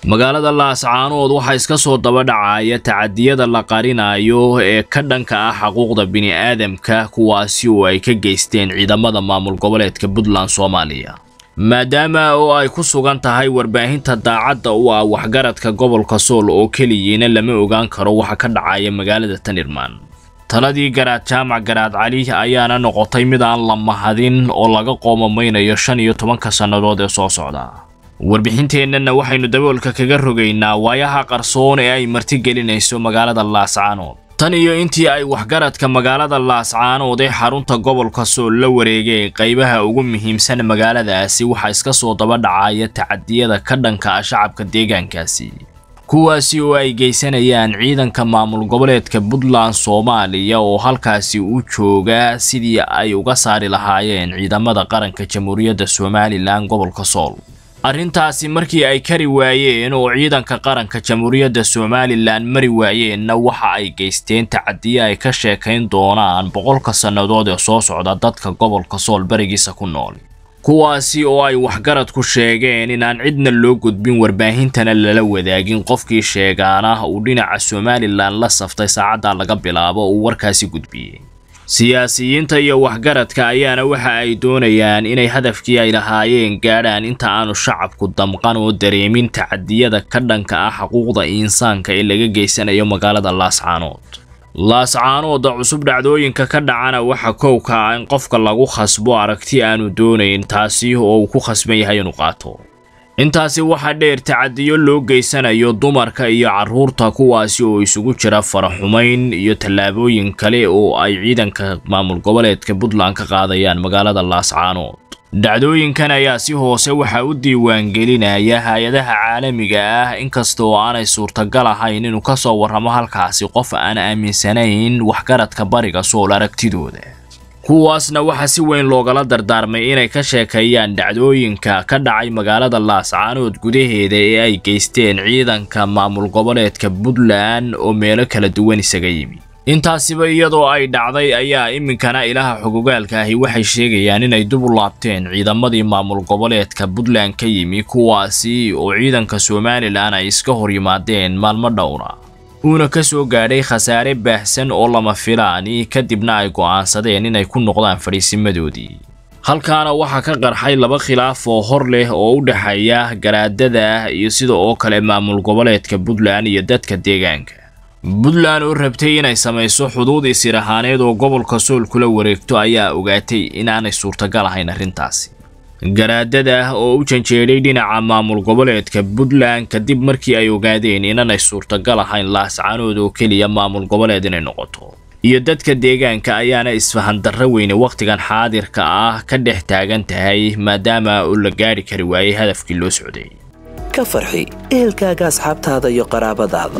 magaalada laascaanood waxaa iska soo daba dhacaya tacadiyada la qarinayo ee ka dhanka ah xuquuqda bini'aadamka kuwaasi oo ay ka geysteen ciidamada maamul goboleedka puntland soomaaliya maadaama oo ay ku sugan tahay warbaahinta daacadda u ah waxgaradka gobolka sool oo keliyiina lama ogaan karo waxa ka dhacaya magaalada tanirmaan taladii garaad jaamac garaad cali ayaana noqotay mid aan la mahadin oo laga qoomamaynayo shan iyo tobanka sannadood ee soo socda warbixinteennana waxaynu daboolka kaga rogaynaa waayaha qarsoon ee ay martigelinayso magaalada laascaanood tan iyo intii ay waxgaradka magaalada laascaanood ee xarunta gobolka sool la wareegeen qaybaha ugu muhiimsan magaaladaasi waxaa iska soo daba dhacaya tacadiyada ka dhanka ah shacabka deegaankaasi kuwaasi oo ay geysanayaan ciidanka maamul goboleedka puntland soomaaliya oo halkaasi u jooga sidii ay uga saari lahaayeen ciidamada qaranka jamhuuriyadda somalilan gobolka sool arrintaasi markii ay kari waayeen oo ciidanka qaranka jamhuuriyadda somalilan mari waayeenna waxa ay geysteen tacadiye ay ka sheekayn doonaan boqolka sannadood ee soo socda dadka gobolka sool barigiisa ku nool kuwaasi oo ay waxgaradku sheegeen inaan cidna loo gudbin warbaahintana lala wadaagin qofkii sheegaana uu dhinaca somalilan la saftay saacadda laga bilaabo uu warkaasi gudbiyey siyaasiyiinta iyo waxgaradka ayaana waxa ay doonayaan inay hadafkii ay lahaayeen gaadhaan inta aanu shacabku damqan oo dareemin tacadiyada ka dhanka ah xuquuqda insaanka ee laga geysanayo magaalada laascaanood laascaanooda cusub dhacdooyinka ka dhacana waxa kowka ah in qofka lagu khasbo aragti aanu doonayn taasi oo uu ku khasban yahay inuu qaato intaasi waxaa dheer tacadiyo loo geysanayo dumarka iyo carruurta kuwaasi oo isugu jira faraxumayn iyo tallaabooyin kale oo ay ciidanka maamul goboleedka puntland ka qaadayaan magaalada laascaanood dhacdooyinkan ayaa si hoose waxaa u diiwaangelinaya hay-adaha caalamiga ah inkasta oo aanay suurtagal ahayn inuu ka soo warramo halkaasi qof aan aaminsanayn waxgaradka bariga sool aragtidooda kuwaasna waxaa si weyn loogala dardaarmay inay ka sheekeeyaan dhacdooyinka ka dhacay magaalada laascaanood gudaheeda ee ay geysteen ciidanka maamul goboleedka puntland oo meelo kala duwan isaga yimi intaasiba iyadoo ay dhacday ayaa iminkana ilaha xogogaalka ahi waxay sheegayaan inay dib u laabteen ciidamadii maamul goboleedka puntland ka yimi kuwaasi oo ciidanka somalilan ay iska hor yimaadeen maalmo dhowra uuna ka soo gaadhay khasaare baahsan oo lama filaani kadibna ay go'aansadeen inay ku noqdaan fadhiisimadoodii halkaana waxaa ka qarxay laba khilaaf oo hor leh oo u dhexeeya garaadada iyo sida oo kale maamul goboleedka puntland iyo dadka deegaanka puntland oo rabtay inay samayso xuduud isir ahaaneed oo gobolka sool kula wareegto ayaa ogaatay inaanay suurtagal ahayn arrintaasi garaadada oo u janjeedhay dhinaca maamul goboleedka puntland kadib markii ay ogaadeen inaanay suurtagal ahayn laascaanood oo keliya maamul goboleed inay noqoto iyo dadka deegaanka ayaana isfahan darro weyne wakhtigan xaadirka ah ka dhex taagan tahay maadaama uu la gaadhi kari waayey hadafkii loo socday ka farxi ehelkaaga asxaabtaada iyo qaraabadaada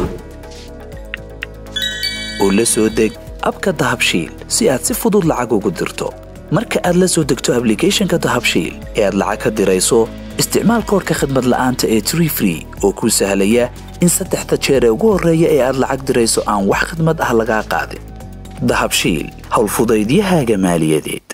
oo la soo deg abka dahabshiil si aad si fudud lacag ugu dirto marka aad la soo degto ablicathonka dahabshiil ee aad lacag ka dirayso isticmaal koorka khadmad la'aanta ee tree free oo kuu sahlaya in saddexda jeer ee ugu horreeya ee aad lacag dirayso aan wax khadmad ah lagaa qaadin dahabshiil howlfudaydiyahaaga maaliyadeed